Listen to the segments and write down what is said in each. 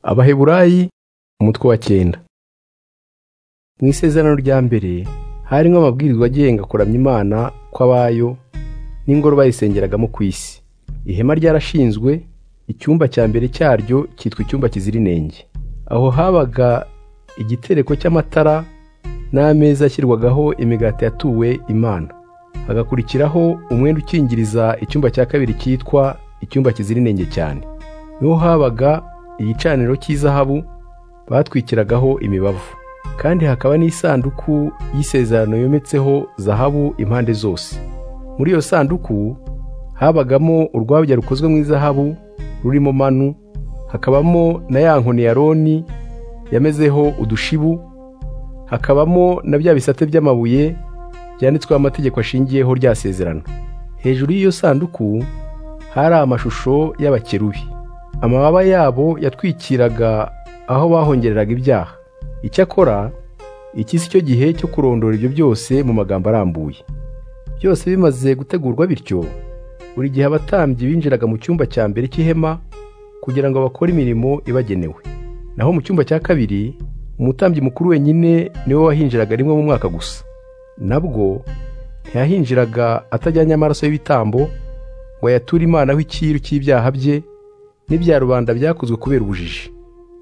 abaheburayi umutwe wa cyenda mu isezerano rya mbere harimo amabwiriza agenga kuramya imana kw'abayo n'ingoro bayisengeragamo ku isi ihema ryarashinzwe icyumba cya mbere cyaryo cyitwa icyumba kizira inenge aho habaga igitereko cy'amatara n'ameza ashyirwagaho imigati yatuwe imana hagakurikiraho umwenda ukingiriza icyumba cya kabiri cyitwa icyumba kizira inenge cyane niho habaga igicaniro cy'izahabu batwikiragaho imibavu kandi hakaba n'isanduku y'isezerano yometseho zahabu impande zose muri iyo sanduku habagamo urwabya rukozwe mu izahabu rurimo manu hakabamo na ya nkoni ya roni yamezeho udushibu hakabamo na bya bisate by'amabuye byanditsweho amategeko ashingiyeho rya sezerano hejuru y'iyo sanduku hari amashusho y'abakerubi amababa yabo yatwikiraga aho bahongereraga ibyaha icyakora iki si cyo gihe cyo kurondora ibyo byose mu magambo arambuye byose bimaze gutegurwa bityo buri gihe abatambyi binjiraga mu cyumba cya mbere cy'ihema kugira ngo bakore imirimo ibagenewe naho mu cyumba cya kabiri umutambyi mukuru wenyine niwe wahinjiraga rimwe mu mwaka gusa nabwo ntiyahinjiraga atajyanye amaraso y'ibitambo ngo ayature imanaho icyiru cy'ibyaha bye n'ibya rubanda byakozwe kubera ubujiji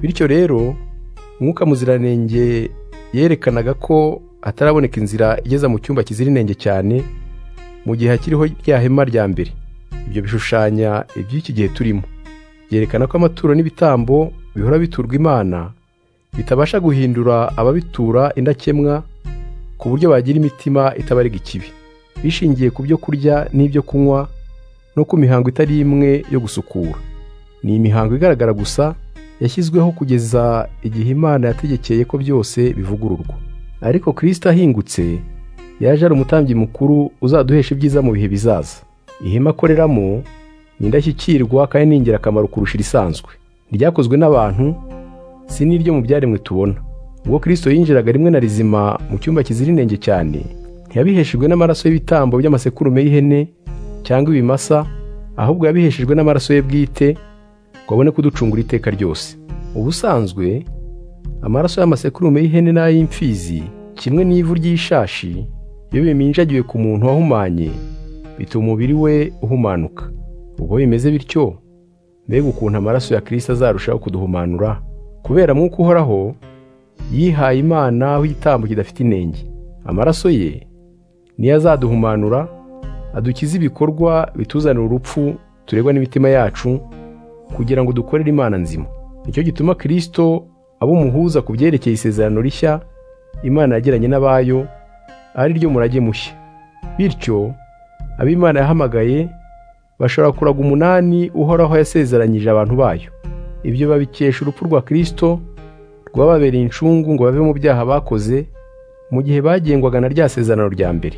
bityo rero mwuka muziranenge yerekanaga ko hataraboneka inzira igeza mu cyumba kizira inenge cyane mu gihe hakiriho rya hema rya mbere ibyo bishushanya iby'iki gihe turimo byerekana ko amaturo n'ibitambo bihora biturwa imana bitabasha guhindura ababitura indakemwa ku buryo bagira imitima itabarega ikibi bishingiye ku byo kurya n'ibyo kunywa no ku mihango itari imwe yo gusukura ni imihango igaragara gusa yashyizweho kugeza igihe imana yategekeye ko byose bivugururwa ariko kirisita ahingutse yaje ari umutambyi mukuru uzaduhesha ibyiza mu bihe bizaza ihema akoreramo ni indashyikirwa kandi ni ingirakamaro kurusha irisanzwe ryakozwe n'abantu si n'iryo mu byaremwe tubona ubwo kirisito yinjiraga rimwe na rizima mu cyumba kizira inenge cyane ntiyabiheshejwe n'amaraso y'ibitambo by'amasekurume y'ihene cyangwa ibimasa ahubwo yabiheshejwe n'amaraso ye bwite ngo abone kuducungura iteka ryose ubusanzwe amaraso y'amasekurume y'ihene n'ay'imfizi kimwe n'ivu ry'ishashi iyo biminjagiwe ku muntu wahumanye bituma umubiri we uhumanuka ubwo bimeze bityo mbega ukuntu amaraso ya kirisita azarushaho kuduhumanura kubera mwuka uhoraho yihaye imana w'igitambo kidafite inenge amaraso ye niyo azaduhumanura adukize ibikorwa bituzanira urupfu turegwa n'imitima yacu kugira ngo dukorere imana nzima nicyo gituma kirisito abo umuhuza ku byerekeye isezerano rishya imana yagiranye n'abayo ari ryo murage mushya bityo abo imana yahamagaye bashobora kuraga umunani uhoraho yasezeranyije abantu bayo ibyo babikesha urupfu rwa kirisito rwababereye incungu ngo bave mu byaha bakoze mu gihe bagengwaga na rya sezerano rya mbere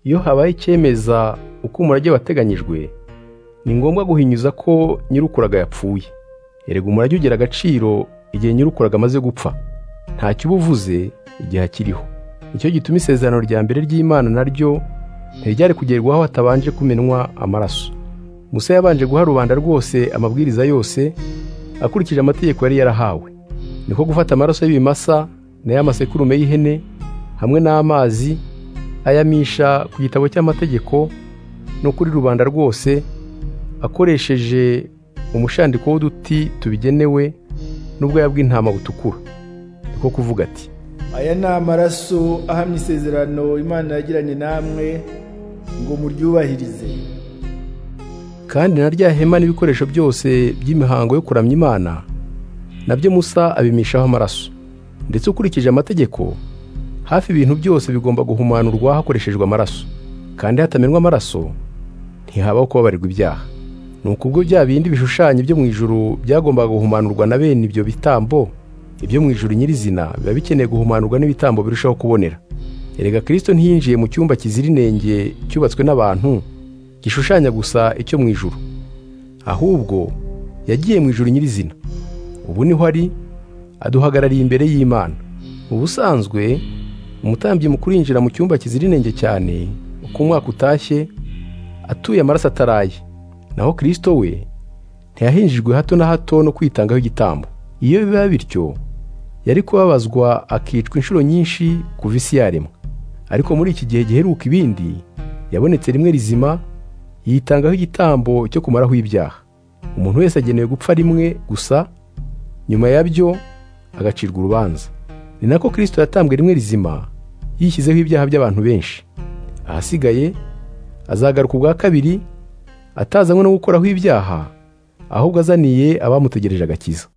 iyo habaye icyemeza uko umurage wateganyijwe ni ngombwa guhinyuza ko nyirukuraga yapfuye erega umurage ugira agaciro igihe nyirukuraga amaze gupfa ntacyo uba uvuze igihe akiriho nicyo gituma isezerano rya mbere ry'imana naryo ntiryari kugerwaho hatabanje kumenwa amaraso musa yabanje guha rubanda rwose amabwiriza yose akurikije amategeko yari yarahawe niko gufata amaraso y'ibimasa n'ay'amasekurume y'ihene hamwe n'amazi ayamisha ku gitabo cy'amategeko no kuri rubanda rwose akoresheje umushandiko w'uduti tubigenewe n'ubwoya bw'intama butukura niko kuvuga ati aya ni amaraso ahamya isezerano imana yagiranye namwe ngo muryubahirize kandi na rya hema n'ibikoresho byose by'imihango yo kuramya imana nabyo musa abimishaho amaraso ndetse ukurikije amategeko hafi ibintu byose bigomba guhumanurwa hakoreshejwe amaraso kandi hatamenwa amaraso ntihabaho kubabarirwa ibyaha ni ukubwo bya bindi bishushanyo byo mu ijuru byagombaga guhumanurwa na bene ibyo bitambo ibyo mu ijuru nyirizina biba bikeneye guhumanurwa n'ibitambo birushaho kubonera erega kirisito ntiyinjiye mu cyumba kizira inenge cyubatswe n'abantu gishushanya gusa icyo mu ijuru ahubwo yagiye mu ijuru nyirizina ubu niho ari aduhagarariye imbere y'imana ubusanzwe umutambyi mukuru yinjira mu cyumba kizira inenge cyane uko umwaka utashye atuye amaraso ataraye naho kirisito we ntiyahinjijwe hato na hato no kwitangaho igitambo iyo biba bityo yari kubabazwa akicwa inshuro nyinshi kuva isi yaremwa ariko muri iki gihe giheruka ibindi yabonetse rimwe rizima yitangaho igitambo cyo kumaraho ibyaha umuntu wese agenewe gupfa rimwe gusa nyuma yabyo agacirwa urubanza ni nako kirisito yatambwe rimwe rizima yishyizeho ibyaha by'abantu benshi ahasigaye azagaruka ubwa kabiri atazanywe no gukoraho ibyaha ahubwo azaniye abamutegereje agakiza